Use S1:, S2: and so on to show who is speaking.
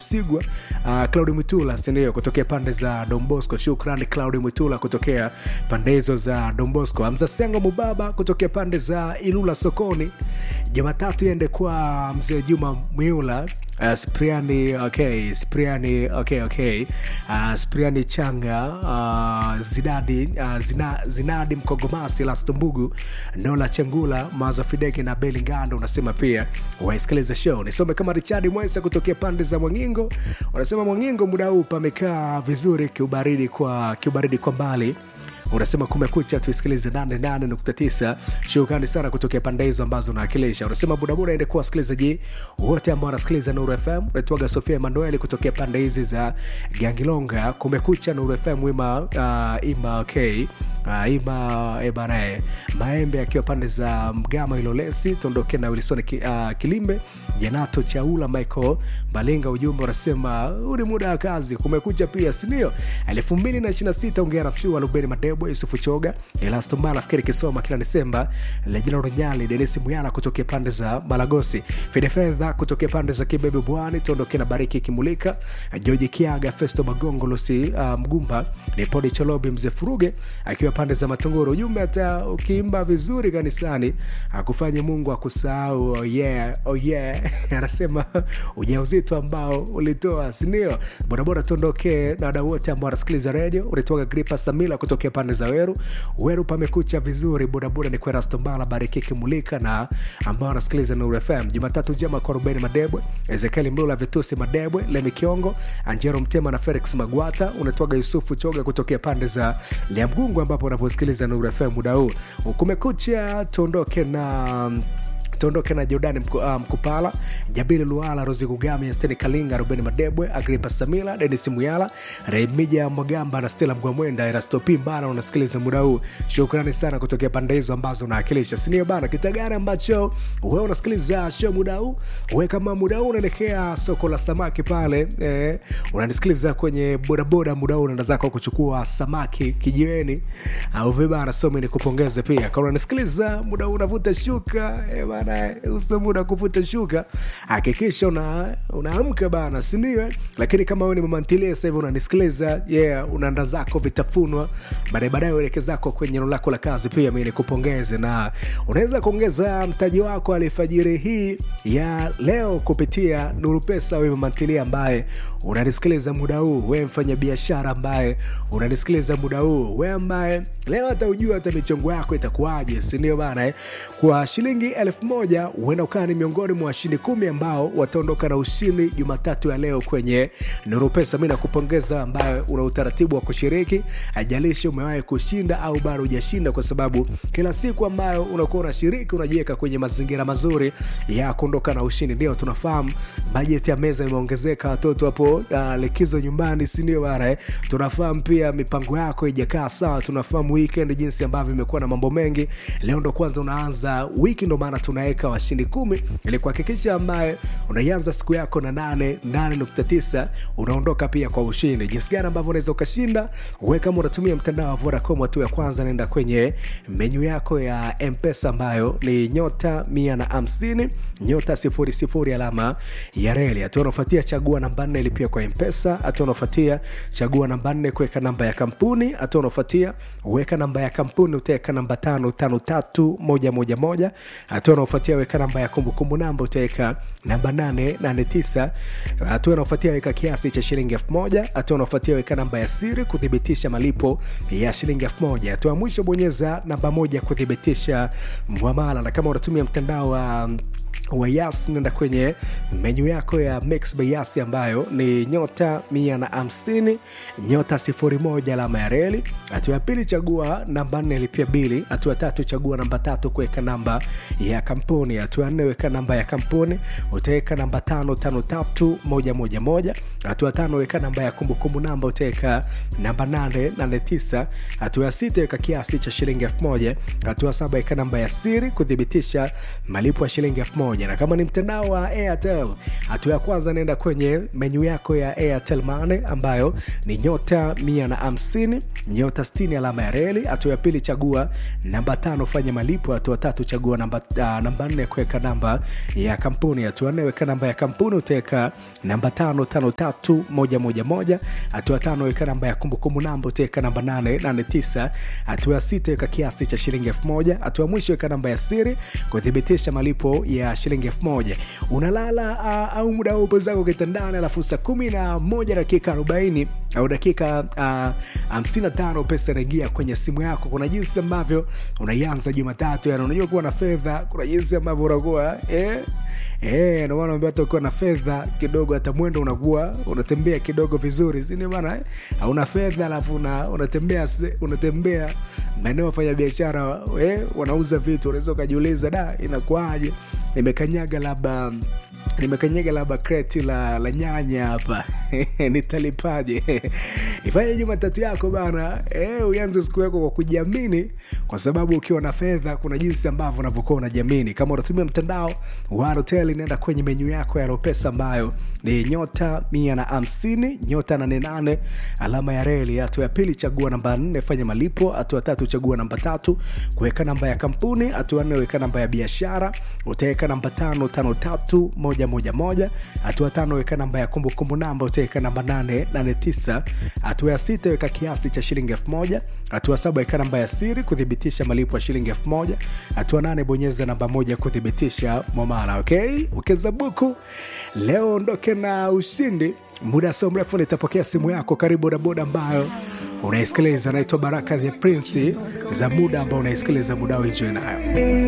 S1: msigwa uh, claudi mwitula sindio kutokea pande za dombosco shukrani claudi mwitula kutokea pande hizo za dombosco amza sengo mubaba kutokea pande za ilula sokoni jumatatu iende kwa mzee juma mwiula Uh, spriani okay spriani okay okay uh, spriani changa uh, zinadi uh, zina, zinadi mkogomasi lastombugu nola chengula maza fideki na beli ngando unasema pia waisikiliza show nisome kama richard mwesa kutokea pande za mwangingo unasema mwangingo muda huu pamekaa vizuri kiubaridi kwa kiubaridi kwa mbali unasema kumekucha tuisikilize 88.9 shukrani sana kutokea pande hizo ambazo unawakilisha unasema budabuda ende kuwa wasikilizaji wote ambao wanasikiliza nuru fm unaitwaga sofia emanueli kutokea pande hizi za gangilonga kumekucha nuru fm ima uh, ima okay Uh, ima ebanae maembe akiwa pande za mgama ilolesi tuondoke na wilson ki, uh, kilimbe janato chaula michael balinga ujumbe unasema huu ni muda wa kazi kumekucha pia sindio elfu mbili na ishirina sita ongea na mshua lubeni madebwe yusufu choga elastombala nafikiri kisoma kila desemba lejina ronyali denisi muyala kutokea pande za malagosi fedefedha kutokea pande za kibebe bwani tuondoke na bariki kimulika joji kiaga festo magongo lusi uh, mgumba ni podi cholobi mzee furuge akiwa pande za matunguru ujumbe hata ukiimba vizuri kanisani akufanye mungu akusahau oh yeah, oh yeah. anasema ujauzito ambao ulitoa sindio bodaboda tuondoke na wadau wote ambao wanasikiliza redio ulitoka gripa samila kutokea pande za weru weru pamekucha vizuri bodaboda ni kwerastombala bariki kimulika na ambao wanasikiliza nuru fm jumatatu njema kwa rubeni madebwe ezekieli mlula vitusi madebwe lemi kiongo anjero mtema na felix magwata unatoga yusufu choga kutokea pande za liamgungu ambapo unaposikiliza nuru fm muda huu kumekucha tuondoke na tuondoke na jordani Mku, uh, mkupala jabili luala rosi kugami steni kalinga rubeni madebwe agripa samila denis muyala remija mwagamba na stela mgwamwenda erastopi mbana unasikiliza muda huu shukrani sana kutokea pande hizo ambazo unaakilisha sinio bana kitagani ambacho we unasikiliza show muda huu we kama muda huu unaelekea soko la samaki pale eh, unanisikiliza kwenye bodaboda muda huu unaenda zako kuchukua samaki kijiweni au vibana somi ni kupongeze pia kama unanisikiliza muda huu unavuta shuka eh, bana uso muda kuvuta shuka hakikisha una unaamka bana sindio lakini kama wewe ni mamantilia sasa hivi unanisikiliza yeah unaanda zako vitafunwa baadaye baadaye ueleke zako kwenye eneo lako la kazi pia mi nikupongeze na unaweza kuongeza mtaji wako alifajiri hii ya leo kupitia nuru pesa wewe mamantilia ambaye unanisikiliza muda huu wewe mfanya biashara ambaye unanisikiliza muda huu wewe ambaye leo hata ujua hata michongo yako itakuwaje sindio bana eh? kwa shilingi elfu moja huenda ukawa ni miongoni mwa washindi kumi ambao wataondoka na ushindi jumatatu ya leo kwenye nuru pesa mi nakupongeza ambaye una utaratibu wa kushiriki ajalishi umewahi kushinda au bado hujashinda kwa sababu kila siku ambayo unakuwa unashiriki unajiweka kwenye mazingira mazuri ya kuondoka na ushindi ndio tunafahamu bajeti ya meza imeongezeka watoto hapo uh, likizo nyumbani sindio bana eh? tunafahamu pia mipango yako ijakaa sawa tunafahamu weekend jinsi ambavyo imekuwa na mambo mengi leo ndo kwanza unaanza wiki ndo maana tunaweka washindi kumi ili kuhakikisha ambaye unaianza siku yako na nane nane nukta tisa unaondoka pia kwa ushindi jinsi gani ambavyo unaweza ukashinda we kama unatumia mtandao wa vodacom hatua ya kwanza naenda kwenye menyu yako ya mpesa ambayo ni nyota mia na hamsini nyota sifuri sifuri alama ya reli hatua unaofuatia chagua namba nne ilipia kwa mpesa hatua unaofuatia chagua namba nne kuweka namba ya kampuni hatua unaofuatia weka namba ya kampuni utaweka namba tano tano tatu moja moja moja hatua unaofuatia weka namba ya kumbukumbu namba utaweka namba 889 hatua unaofuatia weka kiasi cha shilingi 1000 hatua unaofuatia weka namba ya siri kuthibitisha malipo ya shilingi 1000 hatua mwisho bonyeza namba moja kuthibitisha mwamala na kama unatumia mtandao wa um, wa yas nenda kwenye menyu yako ya mix by yas ambayo ni nyota 150 nyota 01 alama ya reli hatua ya pili chagua namba 4 lipia bili hatua tatu chagua namba tatu kuweka namba ya kampuni hatua ya nne weka namba ya kampuni utaweka namba tano tano tatu moja moja moja hatua tano weka namba ya kumbukumbu namba utaweka namba nane nane tisa hatua ya sita weka kiasi cha shilingi elfu moja hatua saba weka namba ya siri kuthibitisha malipo ya shilingi elfu moja moja na kama ni mtandao wa airtel hatua ya kwanza naenda kwenye menyu yako ya airtel mane ambayo ni nyota mia na hamsini nyota 60 alama ya reli hatua ya pili chagua namba tano fanya malipo hatua tatu chagua namba, uh, namba nne kuweka namba ya kampuni hatua nne weka namba ya kampuni utaweka namba tano tano tatu moja moja moja hatua tano weka namba ya kumbukumbu namba utaweka namba nane nane tisa hatua ya sita weka kiasi cha shilingi elfu moja hatua ya mwisho weka namba ya siri kuthibitisha malipo ya shilingi elfu moja unalala uh, au muda wa upo zako kitandani alafu saa kumi na moja dakika arobaini au dakika hamsini na tano pesa inaingia kwenye simu yako kuna jinsi ambavyo unaianza jumatatu yani unajua kuwa na fedha kuna jinsi ambavyo unakuwa eh? Eh, ndio maana naambia hata ukiwa na fedha kidogo hata mwendo unakuwa unatembea kidogo vizuri si ndio maana eh? hauna fedha alafu una, unatembea se- unatembea maeneo wafanya biashara eh, wanauza vitu unaweza ukajiuliza da inakuaje nimekanyaga labda nimekanyaga labda kreti la, la nyanya hapa nitalipaje ifanye jumatatu yako bana e, uanze siku yako kwa kujiamini kwa sababu ukiwa na fedha kuna jinsi ambavyo unavyokuwa unajiamini kama unatumia mtandao wa hotel inaenda kwenye menyu yako ya ropesa ambayo ni nyota mia na hamsini nyota nane nane alama ya reli hatua ya pili chagua namba nne fanya malipo hatua tatu chagua namba tatu kuweka namba ya kampuni hatua nne weka namba ya biashara utaweka namba tano tano tatu moja moja moja hatua tano weka namba ya kumbukumbu namba utaweka namba nane nane tisa hatua ya sita weka kiasi cha shilingi elfu moja hatua saba weka namba ya siri kuthibitisha malipo ya shilingi elfu moja hatua nane bonyeza namba moja kuthibitisha mwamala okay ukeza buku leo ondoke na ushindi muda sio mrefu nitapokea simu yako karibu bodaboda ambayo unaisikiliza naitwa baraka the prince za muda ambao unaisikiliza muda wenjwe nayo